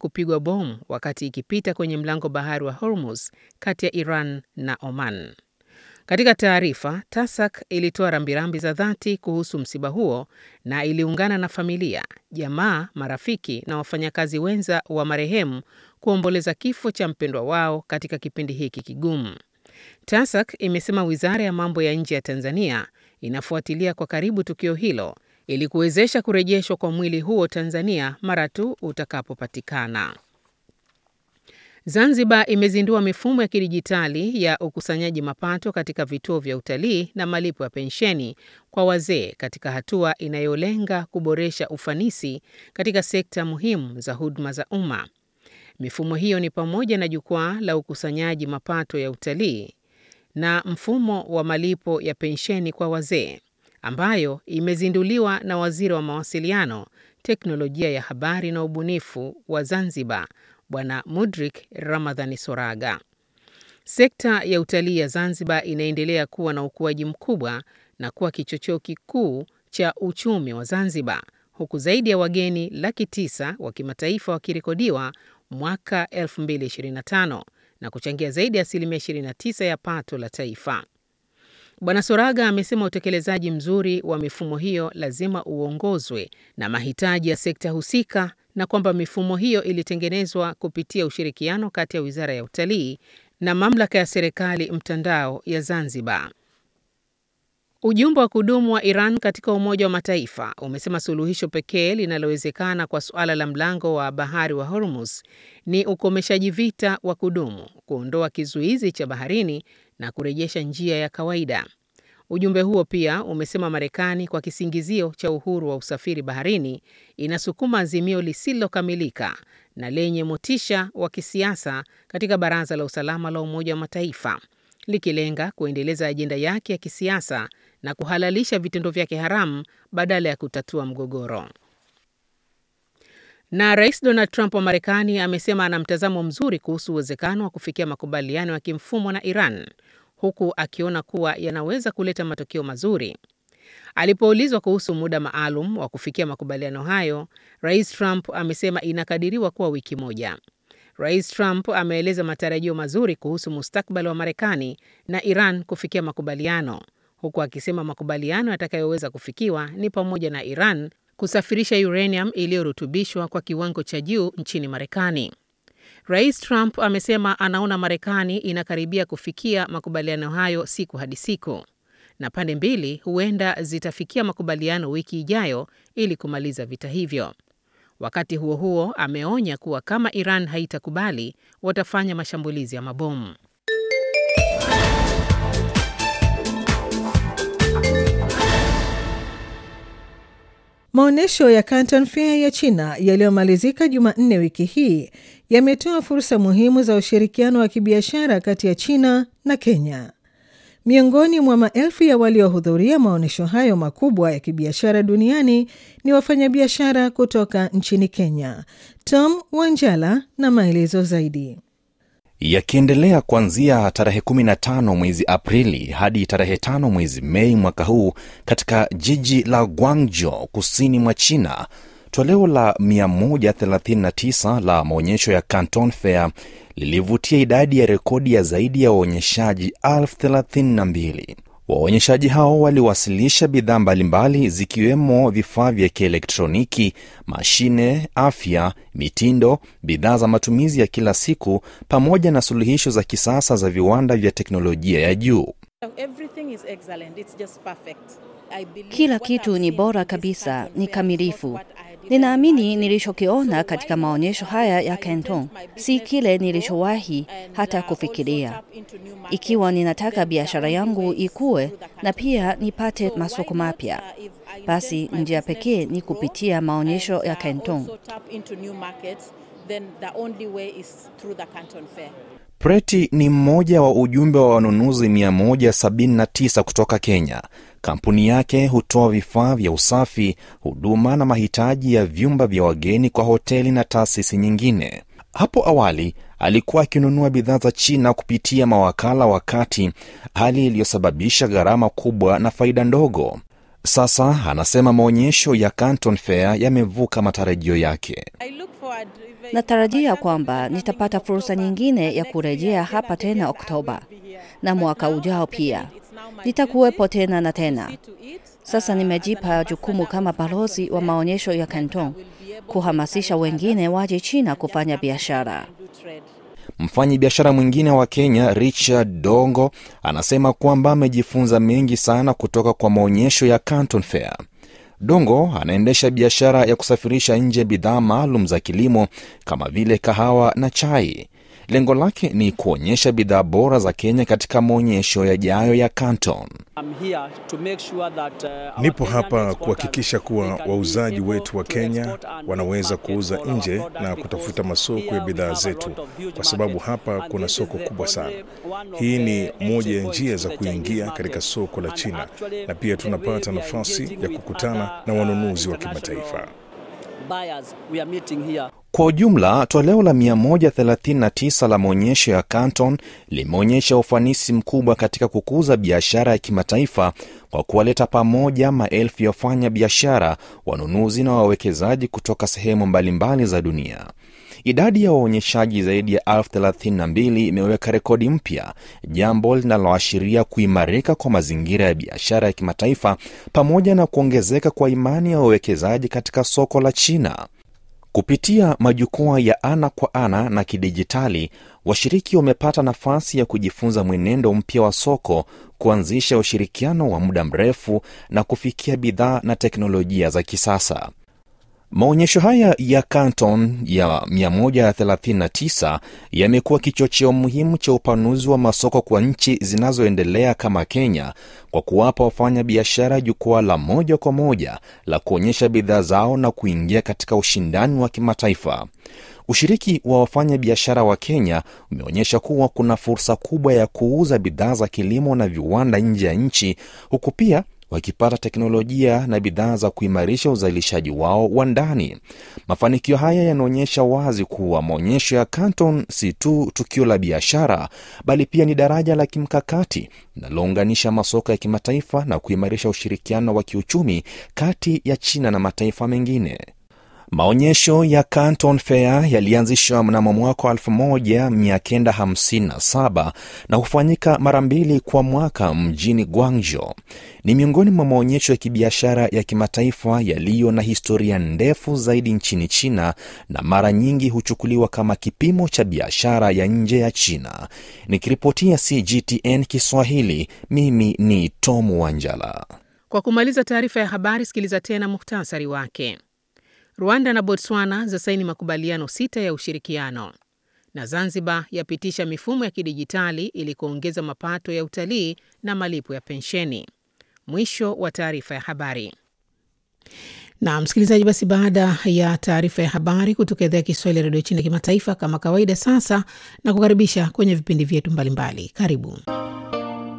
kupigwa bomu wakati ikipita kwenye mlango bahari wa Hormuz kati ya Iran na Oman. Katika taarifa, TASAC ilitoa rambirambi za dhati kuhusu msiba huo na iliungana na familia, jamaa, marafiki na wafanyakazi wenza wa marehemu kuomboleza kifo cha mpendwa wao katika kipindi hiki kigumu. TASAC imesema wizara ya mambo ya nje ya Tanzania inafuatilia kwa karibu tukio hilo ili kuwezesha kurejeshwa kwa mwili huo Tanzania mara tu utakapopatikana. Zanzibar imezindua mifumo ya kidijitali ya ukusanyaji mapato katika vituo vya utalii na malipo ya pensheni kwa wazee katika hatua inayolenga kuboresha ufanisi katika sekta muhimu za huduma za umma. Mifumo hiyo ni pamoja na jukwaa la ukusanyaji mapato ya utalii na mfumo wa malipo ya pensheni kwa wazee ambayo imezinduliwa na Waziri wa Mawasiliano, Teknolojia ya Habari na Ubunifu wa Zanzibar, Bwana Mudrik Ramadhani Soraga. Sekta ya utalii ya Zanzibar inaendelea kuwa na ukuaji mkubwa na kuwa kichocheo kikuu cha uchumi wa Zanzibar, huku zaidi ya wageni laki tisa wa kimataifa wakirekodiwa mwaka 2025 na kuchangia zaidi ya asilimia 29 ya pato la taifa. Bwana Soraga amesema utekelezaji mzuri wa mifumo hiyo lazima uongozwe na mahitaji ya sekta husika na kwamba mifumo hiyo ilitengenezwa kupitia ushirikiano kati ya Wizara ya Utalii na Mamlaka ya Serikali Mtandao ya Zanzibar. Ujumbe wa kudumu wa Iran katika Umoja wa Mataifa umesema suluhisho pekee linalowezekana kwa suala la mlango wa bahari wa Hormuz ni ukomeshaji vita wa kudumu, kuondoa kizuizi cha baharini na kurejesha njia ya kawaida. Ujumbe huo pia umesema Marekani kwa kisingizio cha uhuru wa usafiri baharini inasukuma azimio lisilokamilika na lenye motisha wa kisiasa katika Baraza la Usalama la Umoja wa Mataifa likilenga kuendeleza ajenda yake ya kisiasa na kuhalalisha vitendo vyake haramu badala ya kutatua mgogoro. Na Rais Donald Trump wa Marekani amesema ana mtazamo mzuri kuhusu uwezekano wa kufikia makubaliano ya kimfumo na Iran huku akiona kuwa yanaweza kuleta matokeo mazuri. Alipoulizwa kuhusu muda maalum wa kufikia makubaliano hayo, Rais Trump amesema inakadiriwa kuwa wiki moja. Rais Trump ameeleza matarajio mazuri kuhusu mustakabali wa Marekani na Iran kufikia makubaliano, huku akisema makubaliano yatakayoweza kufikiwa ni pamoja na Iran kusafirisha uranium iliyorutubishwa kwa kiwango cha juu nchini Marekani. Rais Trump amesema anaona Marekani inakaribia kufikia makubaliano hayo siku hadi siku, na pande mbili huenda zitafikia makubaliano wiki ijayo ili kumaliza vita hivyo. Wakati huo huo, ameonya kuwa kama Iran haitakubali, watafanya mashambulizi ya mabomu. Maonyesho ya Canton Fair ya China yaliyomalizika Jumanne wiki hii yametoa fursa muhimu za ushirikiano wa kibiashara kati ya China na Kenya. Miongoni mwa maelfu ya waliohudhuria maonyesho hayo makubwa ya kibiashara duniani ni wafanyabiashara kutoka nchini Kenya. Tom Wanjala na maelezo zaidi. Yakiendelea kuanzia tarehe 15 mwezi Aprili hadi tarehe 5 mwezi Mei mwaka huu katika jiji la Guangzhou kusini mwa China. Toleo la 139 la maonyesho ya Canton Fair lilivutia idadi ya rekodi ya zaidi ya waonyeshaji elfu thelathini na mbili. Waonyeshaji hao waliwasilisha bidhaa mbalimbali zikiwemo vifaa vya kielektroniki, mashine, afya, mitindo, bidhaa za matumizi ya kila siku pamoja na suluhisho za kisasa za viwanda vya teknolojia ya juu. Kila kitu ni bora kabisa, ni kamilifu. Ninaamini nilichokiona katika maonyesho haya ya Canton si kile nilichowahi hata kufikiria. Ikiwa ninataka biashara yangu ikue na pia nipate masoko mapya, basi njia pekee ni kupitia maonyesho ya Canton. Preti ni mmoja wa ujumbe wa wanunuzi 179 kutoka Kenya. Kampuni yake hutoa vifaa vya usafi, huduma na mahitaji ya vyumba vya wageni kwa hoteli na taasisi nyingine. Hapo awali alikuwa akinunua bidhaa za China kupitia mawakala wa kati, hali iliyosababisha gharama kubwa na faida ndogo. Sasa anasema maonyesho ya Canton Fair yamevuka matarajio yake. Natarajia kwamba nitapata fursa nyingine ya kurejea hapa tena Oktoba na mwaka ujao pia nitakuwepo tena na tena. Sasa nimejipa jukumu kama balozi wa maonyesho ya Canton kuhamasisha wengine waje China kufanya biashara. Mfanyi biashara mwingine wa Kenya Richard Dongo anasema kwamba amejifunza mengi sana kutoka kwa maonyesho ya Canton Fair. Dongo anaendesha biashara ya kusafirisha nje bidhaa maalum za kilimo kama vile kahawa na chai. Lengo lake ni kuonyesha bidhaa bora za Kenya katika maonyesho yajayo ya Canton. Nipo hapa kuhakikisha kuwa wauzaji wetu wa Kenya wanaweza kuuza nje na kutafuta masoko ya bidhaa zetu, kwa sababu hapa kuna soko kubwa sana. Hii ni moja ya njia za kuingia katika soko la China, na pia tunapata nafasi ya kukutana na wanunuzi wa kimataifa. Kwa ujumla, toleo la 139 la maonyesho ya Canton limeonyesha ufanisi mkubwa katika kukuza biashara ya kimataifa kwa kuwaleta pamoja maelfu ya wafanya biashara, wanunuzi na wawekezaji kutoka sehemu mbalimbali za dunia. Idadi ya waonyeshaji zaidi ya elfu thelathini na mbili imeweka rekodi mpya, jambo linaloashiria kuimarika kwa mazingira ya biashara ya kimataifa pamoja na kuongezeka kwa imani ya wawekezaji katika soko la China. Kupitia majukwaa ya ana kwa ana na kidijitali, washiriki wamepata nafasi ya kujifunza mwenendo mpya wa soko, kuanzisha ushirikiano wa muda mrefu na kufikia bidhaa na teknolojia za kisasa. Maonyesho haya ya Canton ya 139 yamekuwa kichocheo muhimu cha upanuzi wa masoko kwa nchi zinazoendelea kama Kenya kwa kuwapa wafanya biashara jukwaa la moja kwa moja la kuonyesha bidhaa zao na kuingia katika ushindani wa kimataifa. Ushiriki wa wafanya biashara wa Kenya umeonyesha kuwa kuna fursa kubwa ya kuuza bidhaa za kilimo na viwanda nje ya nchi huku pia wakipata teknolojia na bidhaa za kuimarisha uzalishaji wao wa ndani. Mafanikio haya yanaonyesha wazi kuwa maonyesho ya Canton si tu tukio la biashara, bali pia ni daraja la kimkakati linalounganisha masoko ya kimataifa na kuimarisha ushirikiano wa kiuchumi kati ya China na mataifa mengine. Maonyesho ya Canton Fair yalianzishwa mnamo mwaka 1957 na hufanyika mara mbili kwa mwaka mjini Guangzhou. Ni miongoni mwa maonyesho ya kibiashara ya kimataifa yaliyo na historia ndefu zaidi nchini China na mara nyingi huchukuliwa kama kipimo cha biashara ya nje ya China. Nikiripotia CGTN Kiswahili, mimi ni Tom Wanjala. Kwa kumaliza taarifa ya habari, sikiliza tena muhtasari wake. Rwanda na Botswana zasaini makubaliano sita ya ushirikiano, na Zanzibar yapitisha mifumo ya kidijitali ili kuongeza mapato ya utalii na malipo ya pensheni. Mwisho wa taarifa ya habari. Na msikilizaji, basi baada ya taarifa ya habari kutoka idhaa ya Kiswahili ya redio China kimataifa, kama kawaida, sasa na kukaribisha kwenye vipindi vyetu mbalimbali. Karibu.